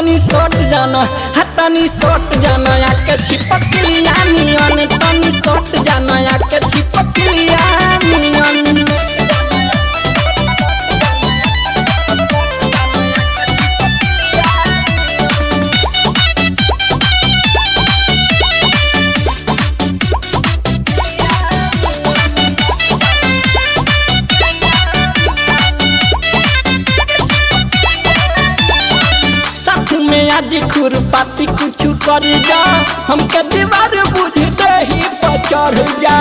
तनी सट जाना हा तनी सट जाना आके छिपकलिया नियन तनी सट जाना आके छिपकलिया नियन साथ में आज खुरपाती कुछ कर जा हमके दीवार बुझ दे ही पर चढ़ जा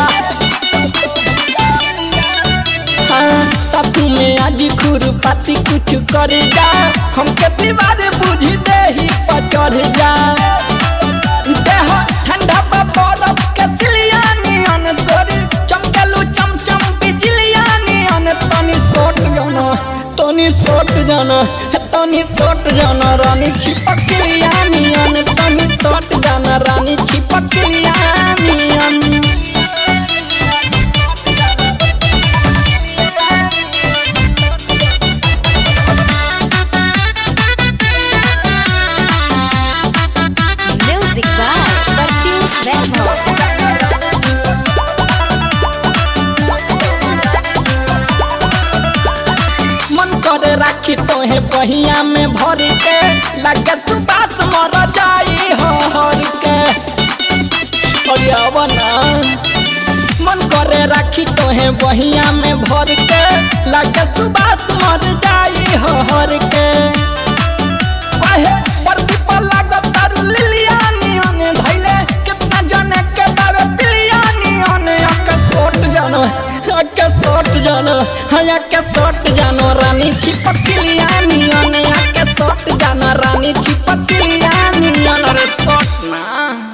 हाँ, साथ में आज खुरपाती कुछ कर जा हमके दीवार बुझ दे ही पर चढ़ जा देह ठंडा बा बरफ के सिलिया नियन तोरी चमकेलू चमचम बिजलिया नियन तनी सोट जाना तनी सोट जाना तनी सोट जाना रानी छिपकलिया नियन तनी सोट जाना रानी छिपकलिया नियन Music by Bertius Verbo. मन करे राखी तोहे बहिया में भर के लगे तू बात मर जाई हो हर के अरे अब ना मन करे राखी तोहे बहिया में भर के लगे तू बात मर जाई हो हर के काहे परती पर लागत तारू लिलिया नियन धैले कितना जने के दावे पिलिया नियन आके सोट जानो आके सोट जानो हाँ आके सोट जानो रानी छिपकलिया नियन आके सोट जानो रानी छिपकलिया नियन रे सोट ना